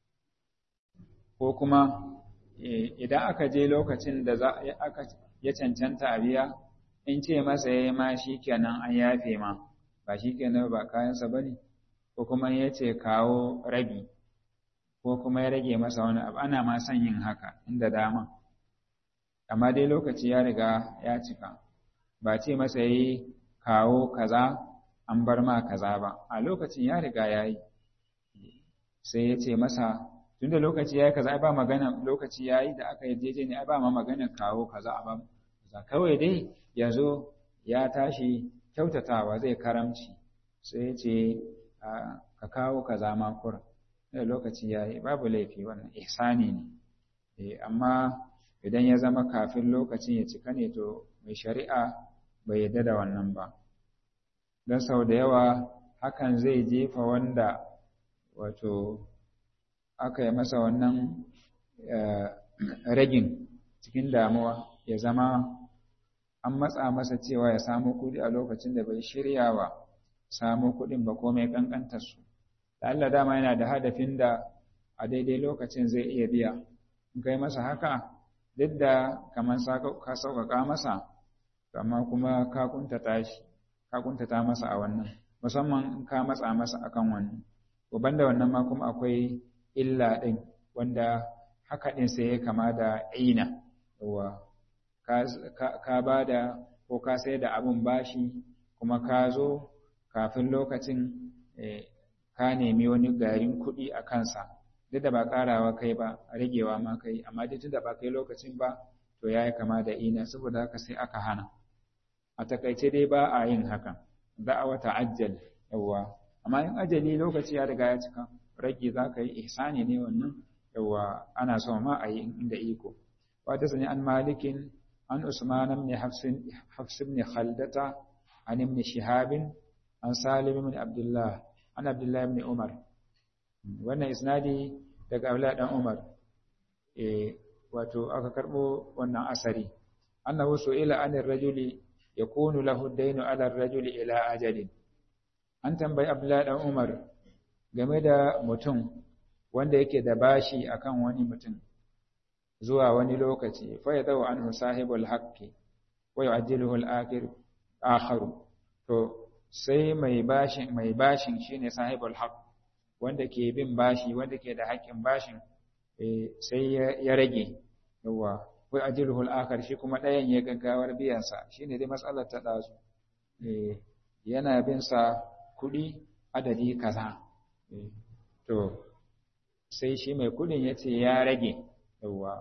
ko kuma idan aka je lokacin da ya cancanta a biya in ce masa ya yi ma shi kenan an yafe ma ba shi kenan ba kayansa ba ne ko kuma ya ce kawo rabi ko kuma ya rage masa wani abu ana ma son yin haka inda dama amma dai lokaci ya riga ya cika ba ce masa yi kawo kaza an bar ma kaza ba a lokacin ya riga ya yi sai ya ce masa tun da lokaci ya yi kaza ba magana lokaci ya yi da aka yarjeje ne ba ma magana kawo kaza a ba kaza kawai dai ya zo ya tashi kyautatawa zai karamci sai ya ce ka kawo kaza makura da lokaci ya yi babu laifi wannan ihsani ne amma idan ya zama kafin lokacin ya cika ne to mai shari'a bai yarda da wannan ba don sau da yawa hakan zai jefa wanda wato aka yi masa wannan ragin cikin damuwa ya zama an matsa masa cewa ya samu kuɗi a lokacin da bai shirya wa samu kuɗin ba komai ƙanƙantar su da Allah dama yana da hadafin da a daidai lokacin zai iya biya in kai masa haka duk da kamar ka sauƙaƙa masa amma kuma ka kuntata shi ka kuntata masa a wannan musamman in ka matsa masa akan wannan to banda wannan ma kuma akwai illa ɗin wanda haka ɗin sai ya kama da aina yawa ka ba da ko ka sai da abin bashi kuma ka zo kafin lokacin ka nemi wani garin kuɗi a kansa duk da ba ƙarawa kai ba a ragewa ma kai amma duk da ba kai lokacin ba to ya yi kama da ina saboda haka sai aka hana a takaice dai ba a yin hakan za a wata ajal yawa amma in ajali lokaci ya riga ya cika rage za ka yi ihsani ne wannan yawa ana so ma a yi inda iko wata sani an malikin an usman ibn hafs ibn khaldata an ibn shihab an salim ibn abdullah an abdullah ibn umar wannan isnadi daga abdullah dan umar eh wato aka karbo wannan asari annahu su'ila anir rajuli yakunu lahu ad-daynu 'ala ar-rajuli ila ajalin an tambayi abdullah dan umar game da mutum wanda yake da bashi akan wani mutum zuwa wani lokaci fa yadawu anhu sahibul haqqi wa yu'ajjiluhu al-akhir akharu to sai mai bashin mai bashin shine sahibul haqq wanda ke bin bashi wanda ke da haƙƙin bashin sai ya rage yawa wai ajruhu al-akhar shi kuma ɗayan ya gaggawar biyan sa shine dai matsalar ta dazu yana bin sa kuɗi adadi kaza to sai shi mai kuɗin ya ce ya rage yawa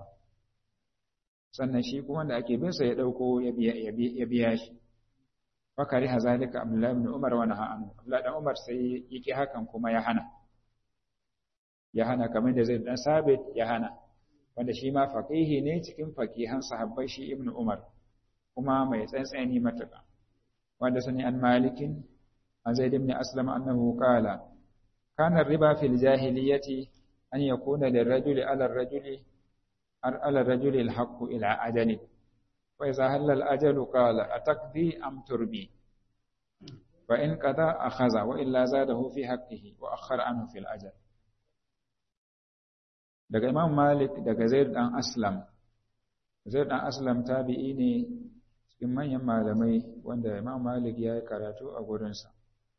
sannan shi kuma wanda ake bin sa ya ɗauko ya biya shi fakari hazalika abdullahi ibn umar wa naha anhu abdullahi dan umar sai yake hakan kuma ya hana ya hana kamar da zai dan sabit ya hana wanda shi ma faqihi ne cikin faqihan sahabbai shi ibn umar kuma mai tsantsani matuƙa wanda sani an malikin an zaid ibn aslam annahu qala kana riba fil jahiliyyati an yakuna lirrajuli ala ar-rajuli ala ar-rajuli al-haqqu ila ajali وإذا هل الأجل قال أتقضي أم تربي فإن قضى أخذ وإلا زاده في حقه وأخر عنه في الأجل daga Imam Malik daga Zaid dan Aslam Zaid dan Aslam tabi'i ne cikin manyan malamai wanda Imam Malik ya yi karatu a gurinsa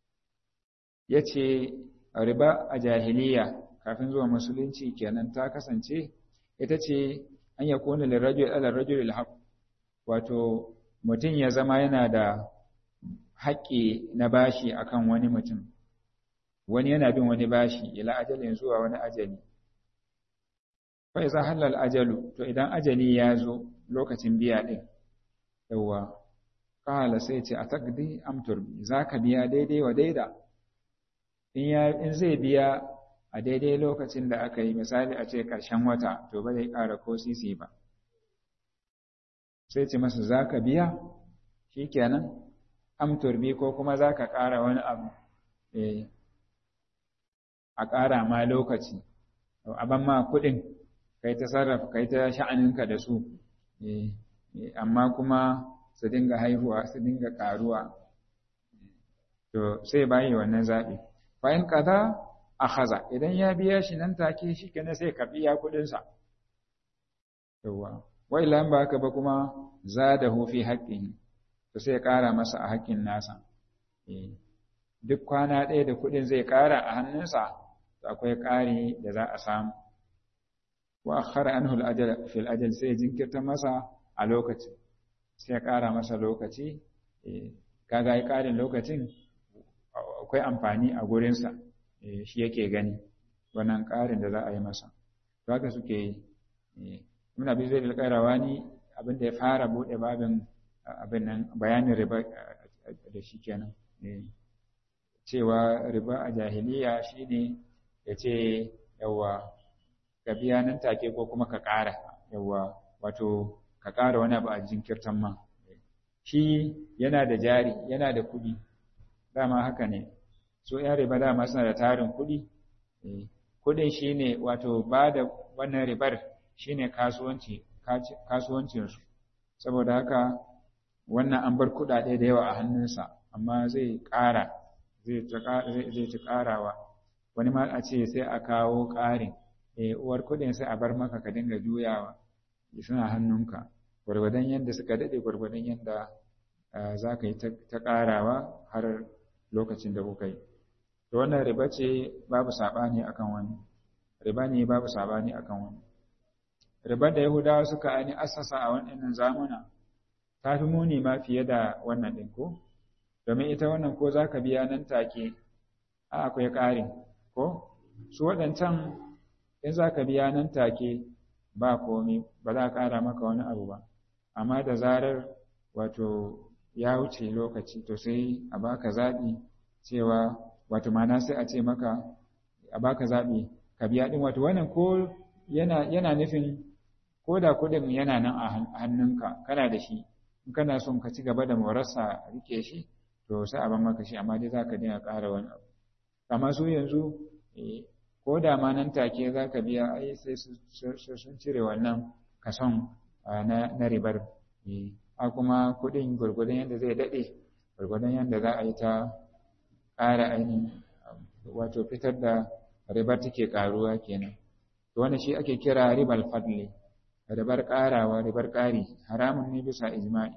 yace riba a jahiliya kafin zuwa musulunci kenan ta kasance ita ce an yakuna lirajul ala rajul alhaq wato mutum ya zama yana da haƙƙi na bashi akan wani mutum wani yana bin wani bashi ila ajalin zuwa wani ajali fa iza halal ajalu to idan ajali ya zo lokacin biya din yawa kala sai ce a takdi am turbi zaka biya daidai wa daida in ya in zai biya a daidai lokacin da aka yi misali a ce ƙarshen wata to ba zai ƙara ko sisi ba sai ce masa za ka biya shi kenan amturbi ko kuma za ka ƙara wani abu a ƙara ma lokaci aban ma kuɗin kai ta sarrafa kai ta sha'aninka da su amma kuma su dinga haihuwa su dinga ƙaruwa to sai bayi wannan zaɓi bayan kaza a haza idan ya biya shi nan take shi kenan sai ka biya kuɗinsa yawwa wa illa ba haka ba kuma zadahu fi haqqihi to sai ya ƙara masa a haƙƙin nasa duk kwana ɗaya da kuɗin zai ƙara a hannunsa to akwai ƙari da za a samu wa akhara anhu al-ajal fi al-ajal sai jinkirta masa a lokaci sai ya ƙara masa lokaci kaga ai ƙarin lokacin akwai amfani a gurinsa shi yake gani wannan ƙarin da za a yi masa to haka suke yi Ibn Abi Zaid al-Qayrawani abin da ya fara bude babin abin nan bayanin riba da shi kenan cewa riba a jahiliya shine yace yawa ka biya nan take ko kuma ka ƙara yawa wato ka ƙara wani abu a jinkirtan ma shi yana da jari yana da kuɗi dama haka ne so ya riba dama suna da tarin kuɗi kuɗin shine wato ba da wannan ribar shine kasuwanci kasuwancinsu saboda haka wannan an bar kuɗaɗe da yawa a hannunsa amma zai ƙara zai ci ƙarawa wani ma a ce sai a kawo ƙarin uwar kuɗin sai a bar maka ka dinga juyawa suna hannunka gwargwadon yadda suka daɗe gwargwadon yadda za ka yi ta ƙarawa har lokacin da kuka yi to wannan riba ce babu saɓani akan wani riba ne babu saɓani akan wani ribar da yahudawa suka ani assasa a waɗannan zamuna ta fi muni ma fiye da wannan ɗin ko domin ita wannan ko za ka biya nan take a akwai ƙarin ko su waɗancan in za ka biya nan take ba komi ba za a ƙara maka wani abu ba amma da zarar wato ya wuce lokaci to sai a baka zaɓi cewa wato mana sai a ce maka a baka zaɓi ka biya ɗin wato wannan ko yana yana nufin ko da kuɗin yana nan a hannunka kana da shi in kana son ka ci gaba da morarsa rike shi to sai a ban maka shi amma dai za ka dinga ƙara wani abu amma su yanzu ko da ma nan take za ka biya ai sai sun cire wannan kason na ribar a kuma kuɗin gwargwadon yadda zai daɗe gwargwadon yadda za a yi ta ƙara ainihin wato fitar da ribar take ƙaruwa kenan to wannan shi ake kira ribal fadli ribar ƙarawa ribar ƙari haramun ne bisa ijma'i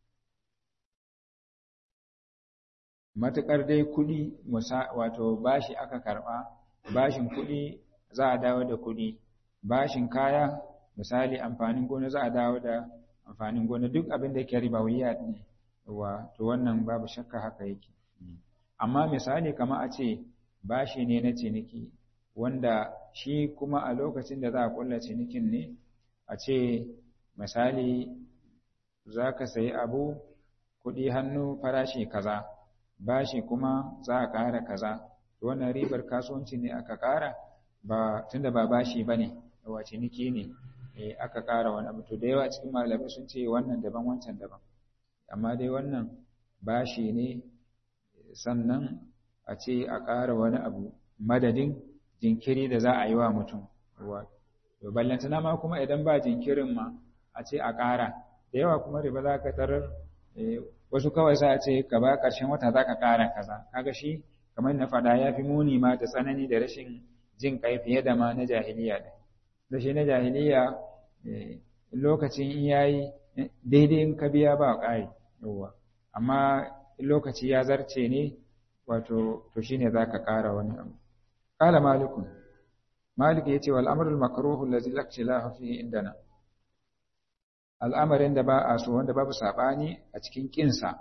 matuƙar dai kuɗi wato bashi aka karɓa bashin kuɗi za a dawo da kuɗi bashin kaya misali amfanin gona za a dawo da amfanin gona duk abin da yake ribawiya ne wa to wannan babu shakka haka yake amma misali kamar a ce bashi ne na ciniki wanda shi kuma a lokacin da za a kulla cinikin ne a ce misali za ka sayi abu kuɗi hannu farashi kaza bashi kuma za a ƙara kaza wannan ribar kasuwanci ne aka ƙara ba tunda ba bashi ba ne wa ciniki ne aka ƙara wani abu to da yawa cikin malamai sun ce wannan daban wancan daban amma dai wannan bashi ne sannan a ce a ƙara wani abu madadin jinkiri da za a yi wa mutum to ballantana ma kuma idan ba jinkirin ma a ce a ƙara da yawa kuma riba za ka tarar wasu kawai sa a ce ka ba ƙarshen wata za ka ƙara kaza kaga shi kamar na faɗa ya fi muni ma da tsanani da rashin jin ƙai fiye da ma na jahiliya ɗin da shi na jahiliya lokacin in yayi daidai in ka biya ba ƙari yawa amma lokaci ya zarce ne wato to shine za ka ƙara wani abu qala malikun malik yace wal amru al makruh allazi la ikhtilafa fihi indana al'amarin da ba a so wanda babu sabani a cikin kinsa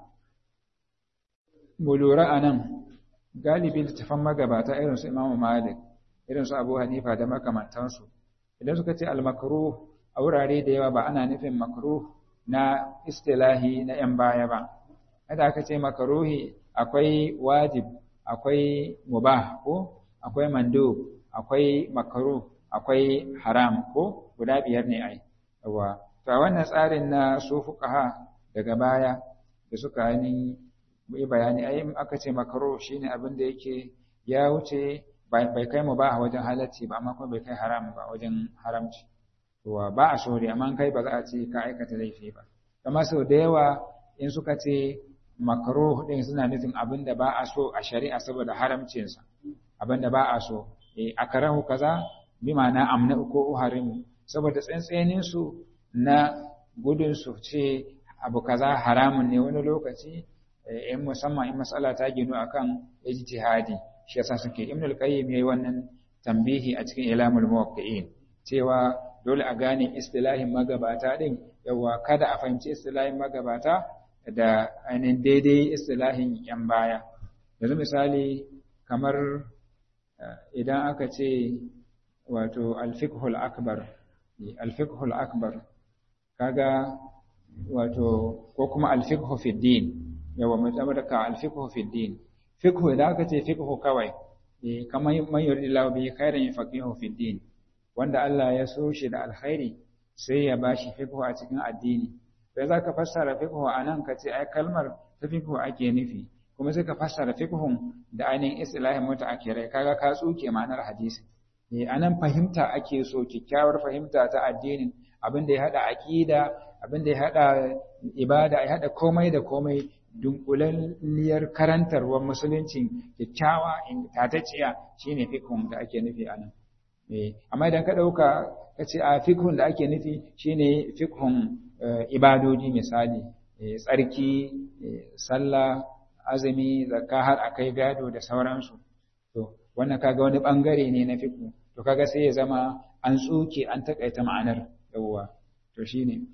mu lura anan galibi littafan magabata irin su imamu malik irin su abu hanifa da makamantansu idan suka ce al-makruh a wurare da yawa ba ana nufin makruh na istilahi na yan baya ba kada aka ce makruhi akwai wajib akwai mubah ko akwai mandub akwai makruh akwai haram ko guda biyar ne ai yawa to a wannan tsarin na su fuqaha daga baya da suka yi yi bayani ai aka ce makruh shine abin da yake ya wuce bai kai mu ba a wajen halacci ba amma kuma bai kai haram ba wajen haramci to ba a so amma kai ba za a ce ka aikata laifi ba amma sau da yawa in suka ce makruh din suna nufin abin da ba a so a shari'a saboda haramcinsa abin da ba a so eh akarahu kaza bi ma'ana amna ko uharimu saboda tsantsenin su na gudun su ce abu kaza haramun ne wani lokaci in musamman in matsala ta ginu akan ijtihadi shi yasa suke ibn al-qayyim yayi wannan tambihi a cikin ilamul muwaqqi'in cewa dole a gane istilahin magabata din yawa kada a fahimci istilahin magabata da ainihin daidai istilahin yan baya yanzu misali kamar idan aka ce wato al-fiqhul akbar al-fiqhul akbar kaga wato ko kuma al-fiqhu fi din yawa mai ka al-fiqhu fi din fiqhu idan aka ce fiqhu kawai eh kamar man yuridillahu bihi khairan yafaqihu fi din wanda Allah ya so shi da alkhairi sai ya bashi fiqhu a cikin addini sai zaka fassara fiqhu anan ka ce ai kalmar ta fiqhu ake nufi kuma sai ka fassara fiqhun da ainihin islahin mutaakirai kaga ka tsuke ma'anar hadisi eh anan fahimta ake so kyakkyawar fahimta ta addinin abin da ya hada aqida abin da ya hada ibada ya hada komai da komai dunkulalliyar karantarwar musuluncin kyakkyawa tatacciya shine fiqhun da ake nufi anan amma idan ka ɗauka ka ce a fikhun da ake nufi shine fikhun ibadodi misali tsarki sallah azumi zakka har akai gado da sauransu to wannan kaga wani bangare ne na fiqh to kaga sai ya zama an tsuke an takaita ma'anar yawwa to shine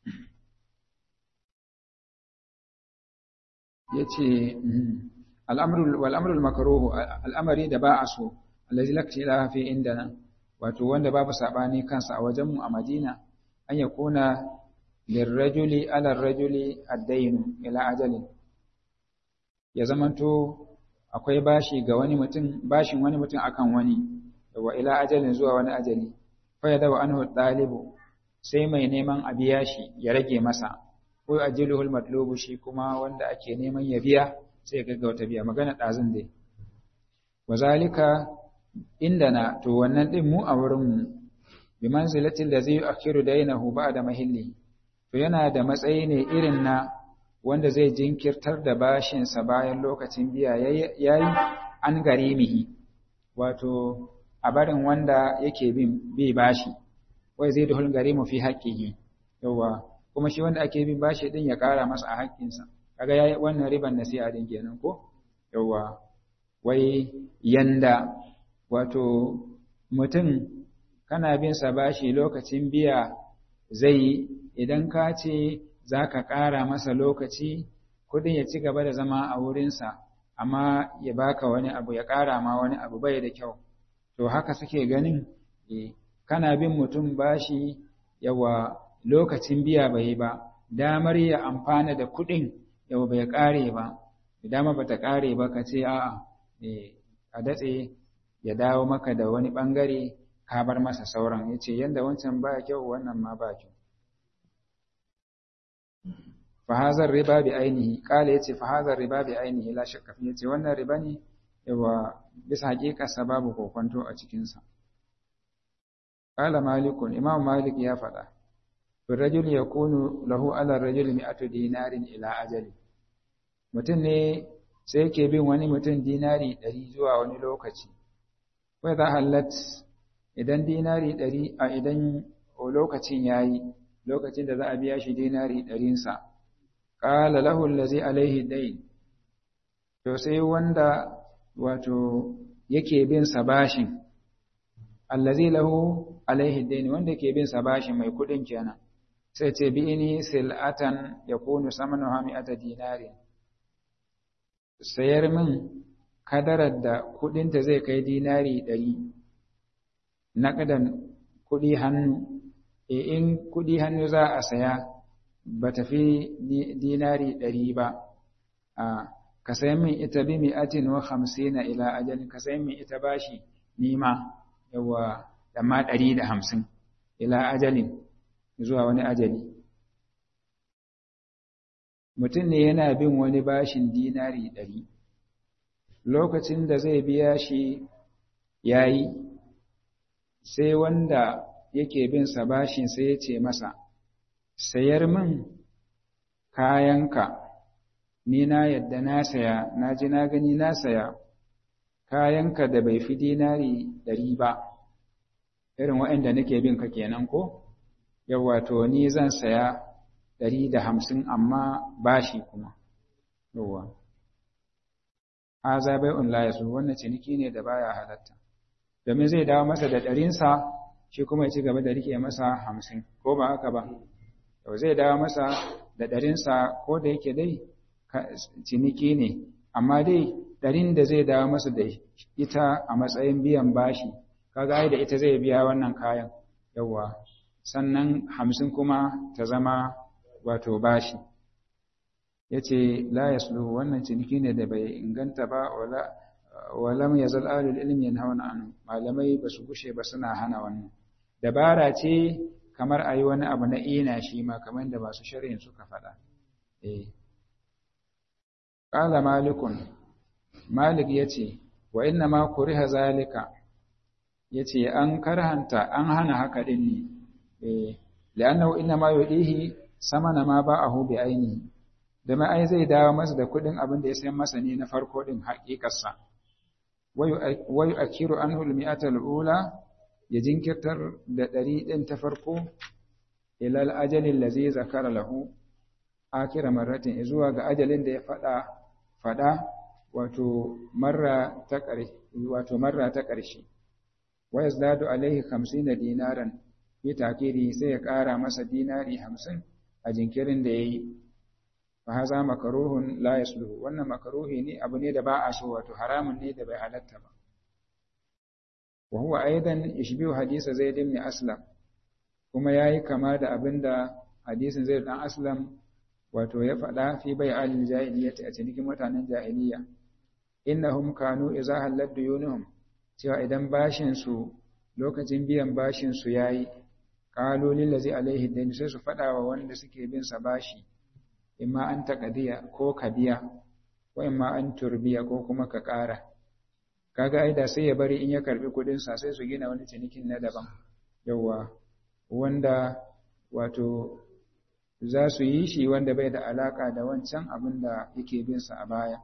yace al'amru wal amru al makruh al'amari da ba a so allazi lakti la fi indana wato wanda babu sabani kansa a wajen mu a Madina an yakuna lirrajuli ala rajuli ad-dayn ila ajalin ya zamanto akwai bashi ga wani mutum bashin wani mutum akan wani wa ila ajalin zuwa wani ajali fa ya dawa anhu dalibu sai mai neman a biya shi ya rage masa ko ajiluhul matlubu shi kuma wanda ake neman ya biya sai ya gaggauta biya magana dazun dai wazalika indana to wannan din mu a wurin mu bi manzilatil ladzi yu'akhiru daynahu ba'da mahilli to yana da matsayi ne irin na wanda zai jinkirtar da bashinsa bayan lokacin biya yayi an garimihi wato a barin wanda yake bin bi bashi wai zai duhul garimu fi haqqihi yawa kuma shi wanda ake bin bashi din ya kara masa a haƙƙinsa kaga yayi wannan riban nasi'a din kenan ko yawa wai yanda wato mutum kana bin sa bashi lokacin biya zai idan ka ce za ka ƙara masa lokaci kudin ya ci gaba da zama a wurinsa amma ya baka wani abu ya ƙara ma wani abu bai da kyau to haka suke ganin kana bin mutum bashi yawa lokacin biya bai ba damar ya amfana da kudin yawa bai ƙare ba dama ba ta ƙare ba ka ce a'a a datse ya dawo maka da wani ɓangare ka bar masa sauran ya ce yadda wancan ba kyau wannan ma ba kyau fahazar riba bi ainihi kala yace fahazar riba bi ainihi la shakka fi yace wannan riba ne yawa bisa hakikarsa babu kokonto a cikin sa kala malikun imam malik ya faɗa bir rajul yakunu lahu ala rajul mi'atu dinarin ila ajali mutum ne sai yake bin wani mutum dinari ɗari zuwa wani lokaci wai za halat idan dinari ɗari a idan lokacin yayi lokacin da za a biya shi dinari ɗarinsa ƙala lahu allazi alaihi dain to sai wanda wato yake bin sa bashin allazi lahu alaihi dain wanda yake bin sa bashin mai kudin kenan sai ce bi ini sil'atan yakunu samanuha mi'ata dinari sayar min kadarar da kudinta zai kai dinari ɗari naƙadan kuɗi hannu e in kuɗi hannu za a saya ba tafi dinari ɗari ba a ka sayan min ita bi mi'atin wa hamsina ila ajalin ka sayan min ita bashi nima yawa da ma ɗari da hamsin ila ajalin zuwa wani ajali mutum ne yana bin wani bashin dinari ɗari lokacin da zai biya shi ya yi sai wanda yake bin sa bashin sai ya ce masa sayar min kayanka ni na yadda na saya na ji na gani na saya kayanka da bai fi dinari ɗari ba irin waɗanda nake bin ka kenan ko yawa to ni zan saya ɗari da hamsin amma bashi kuma yawa haza bai'un la yasu wannan ciniki ne da baya halatta domin zai dawo masa da ɗarinsa shi kuma ya ci gaba da rike masa hamsin ko ba haka ba to zai dawo masa da ɗarinsa ko da yake dai ciniki ne amma dai ɗarin da zai dawo masa da ita a matsayin biyan bashi kaga ai da ita zai biya wannan kayan yawa sannan hamsin kuma ta zama wato bashi ya ce la yaslu wannan ciniki ne da bai inganta ba wala walam yazal alul ilmi yanhauna anhu malamai ba su gushe ba suna hana wannan dabara ce kamar ayi wani abu na ina shi ma kamar da masu sharhin suka faɗa eh qala malikun malik yace wa inna ma kuriha zalika yace an karhanta an hana haka din ne eh la'annahu inna ma yudihi samana ma ba'ahu bi ainihi da ma ai zai dawo masa da kuɗin abin da ya sayan masa ne na farko din haƙiƙarsa wayu akiru anhu al-mi'ata al-ula ya jinkirtar da ɗari ɗin ta farko ilal ajalin da zai zakara lahu akira marratin zuwa ga ajalin da ya faɗa faɗa wato marra ta ƙarshe wato marra ta ƙarshe wa yazdadu alaihi 50 dinaran fi takiri sai ya ƙara masa dinari 50 a jinkirin da yayi fa haza makruhun la yasluhu wannan makruhi ne abu ne da ba a so wato haramun ne da bai halatta ba wa huwa aidan ishbihu hadisa zaid ibn aslam kuma yayi kama da abinda hadisin zaid dan aslam wato ya faɗa fi bai alil jahiliyyati a cikin mutanen jahiliya innahum kanu idza hallat duyunuhum cewa idan bashin su lokacin biyan bashin su yayi qalu lil ladzi alaihi dayn sai su faɗa wa wanda suke bin sa bashi imma an taqdiya ko ka biya wa imma an turbiya ko kuma ka ƙara kaga ai da sai ya bari in ya karbi kuɗin sa sai su gina wani cinikin na daban yawa wanda wato za su yi shi wanda bai da alaka da wancan abin da yake bin sa a baya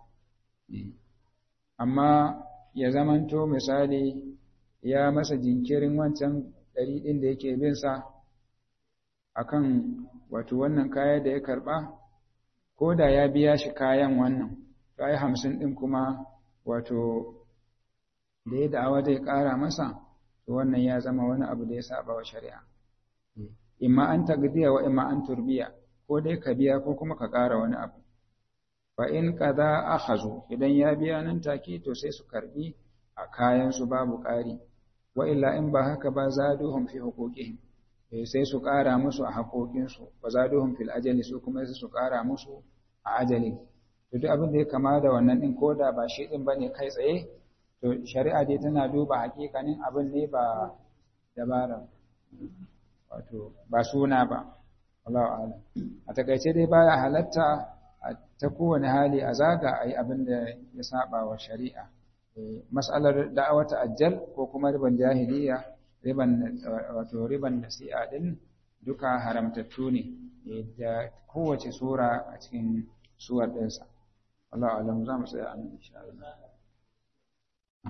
amma ya zamanto misali ya masa jinkirin wancan ɗari ɗin da yake bin sa akan wato wannan kaya da ya karɓa ko da ya biya shi kayan wannan kayi hamsin ɗin kuma wato da ya da'awa zai ƙara masa to wannan ya zama wani abu da ya saba wa shari'a imma an tagdiya wa imma an turbiya ko dai ka biya ko kuma ka ƙara wani abu fa in kaza akhazu idan ya biya nan take to sai su karbi a kayan su babu ƙari wa illa in ba haka ba zaduhum fi huquqihim sai su ƙara musu a haƙoƙin su wa zaduhum fil ajali su kuma sai su ƙara musu a ajali to duk abin da ya kama da wannan din koda ba shi din bane kai tsaye to shari'a dai tana duba hakikanin abin ne ba dabara wato ba suna ba wallahu a'lam a takaice dai baya halatta ta kowane hali a zaga a yi abin da ya saba wa shari'a mas'alar da'awata ajal ko kuma riban jahiliya riban wato riban nasi'a din duka haramtattu ne da kowace sura a cikin suwar ɗinsa wallahu a'lam za mu tsaya a nan insha Allah